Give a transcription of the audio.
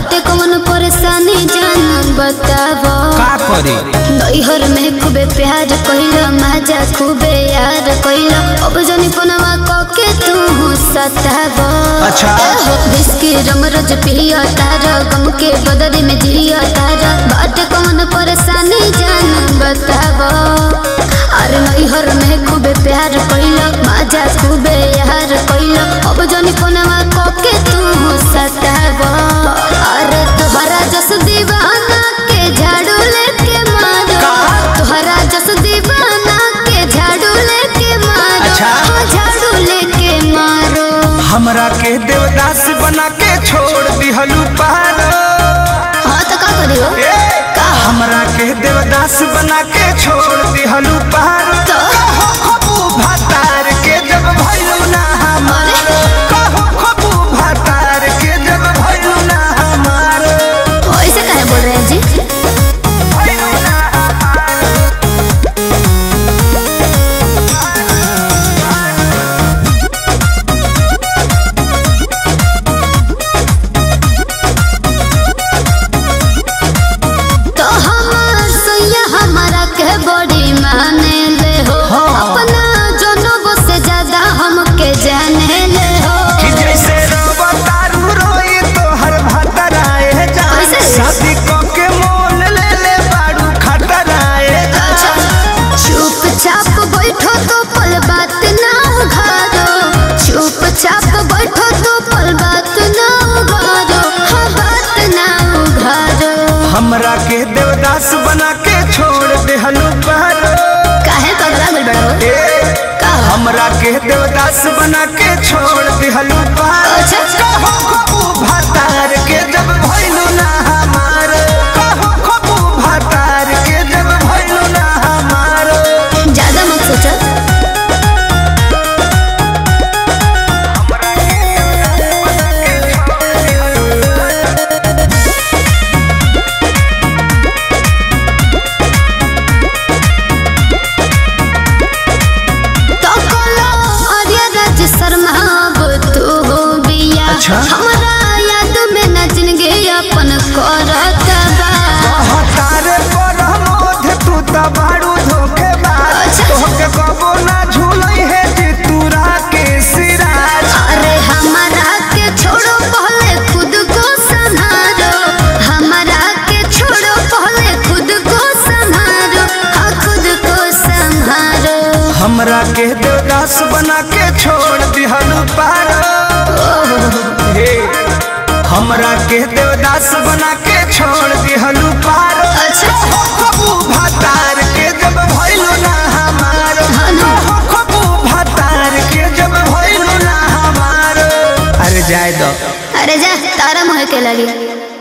बाटे कौन परेशानी जान बतावो का करे नैहर में खूबे प्यार कइलो मजा खूबे यार कइलो अब जनी पनवा कके तू सतावो अच्छा। बिस्की रम रोज पियो तारा गम के बदले में जियो तारा बाटे कौन परेशानी जान बतावो अरे नैहर में खूबे प्यार कइलो मजा खूबे यार कइलो अब जनी पनवा कके तू सतावो अरे तोहरा जस दीवाना के झाड़ू लेके मारो तोहरा जस दीवाना के झाड़ू लेके मारो अच्छा। हाँ, झाड़ू लेके मारो हमरा के देवदास बना के छोड़ दिहलू पारो हाँ तो का करियो ए, हमरा के देवदास बना के छोड़ दिहलू पारो तो खबू भातार के जब भइलू ना हमारो कहो खबू भातार के जब भइलू ना हमारो ऐसे काहे बोल रहे हैं जी भइलू ना हमारो तो हमार सैया हमारा के बड़ी माने ले हो हाँ। अपना जनों से ज्यादा हमके जाने ले हो कि जैसे रवा तारू रोई तो हर भातराए जा कैसे? शादी क के मोल ले ले बाड़ू खतराए जा चुपचाप बैठो तो पल बात ना उघारो चुपचाप बैठो तो पल बात ना उघारो हाँ बात ना उघारो हमरा के देवदास बना के छोड़ देहलू पारो काहे पगला गइल बड़ा हो ए, का हो? हमरा के देवदास बना के छोड़ देहलू पारो अच्छा। कहो खबू भातार के जब भइलू ना हमार कहो खबू भातार के जब भइलू ना हमार ज्यादा मत सोचो तो कोलो आर्या राज शर्मा अब तू हो बिया अच्छा। हमरा याद में न जिंदगी अपन करत बा तारे पर मोध तू त बाड़ू धोखेबाज अच्छा। तोहके कबो ना झूलई है जे तूरा के सिराज अरे हमारा के छोड़ो पहले खुद को संभालो हमारा के छोड़ो पहले खुद को संभालो हाँ खुद को संभालो हमरा के देवदास बना के छोड़ दिहलू पारो हे हमरा के देवदास बना के छोड़ दिहलू पारो अच्छा। हो खबू भातार के जब भइलू ना हमार हाँ ना। हो खबू भातार के जब भइलू ना हमार अरे जाय दो अरे जा तारा मोह के लगी